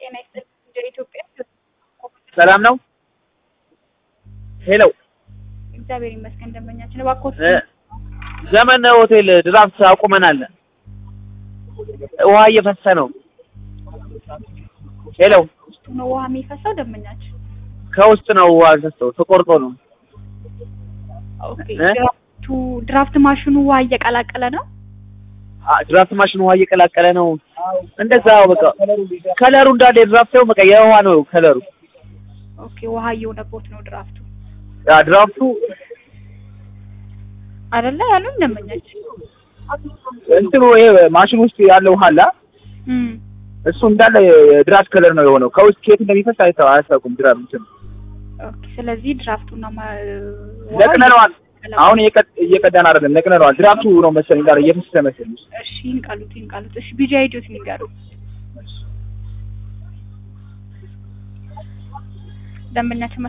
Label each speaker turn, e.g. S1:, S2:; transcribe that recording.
S1: ጤና ይስጥልኝ። እንደ ኢትዮጵያ
S2: ሰላም ነው? ሄሎ
S1: እግዚአብሔር ይመስገን። ደንበኛችን እባክዎት
S2: እ ዘመን ሆቴል ድራፍት አቁመናል። ውሃ እየፈሰሰ ነው። ሄሎ
S1: ውስጡ ነው ውሃ የሚፈሰው ደንበኛችን።
S2: ከውስጥ ነው ውሃ ፈሰሰው ተቆርጦ ነው።
S1: ኦኬ
S2: እ?
S1: ድራፍቱ ድራፍት ማሽኑ ውሃ እየቀላቀለ ነው።
S2: አ- ድራፍት ማሽን ውሃ እየቀላቀለ ነው። እንደዛ በቃ ከለሩ እንዳለ የድራፍት ነው በቃ የውሃ ነው ከለሩ።
S1: ኦኬ ውሃ እየሆነቦት ነው ድራፍቱ
S2: ያ ድራፍቱ
S1: አይደለ ያሉን ደንበኛችን።
S2: እንትኑ ይሄ ማሽን ውስጥ ያለው ውሃ አለ
S1: እም
S2: እሱ እንዳለ የድራፍት ከለር ነው የሆነው። ከውስጥ ከየት እንደሚፈስ አይታ- አያስታውቁም። ድራፍት እንትን
S1: ኦኬ ስለዚህ ድራፍቱና ማ- ውሃው
S2: ነቅለነዋል።
S1: እየቀላቀለ
S2: አሁን እየቀ- እየቀዳን አይደለም ነቅለነዋል። ድራፍቱ ነው መሰለኝ ጋር እየፈሰሰ መሰለኝ።
S1: እሺ ይንቀሉት ይንቀሉት። እሺ ቢጂ አይዲዮት ንገሩ ደንበኛችን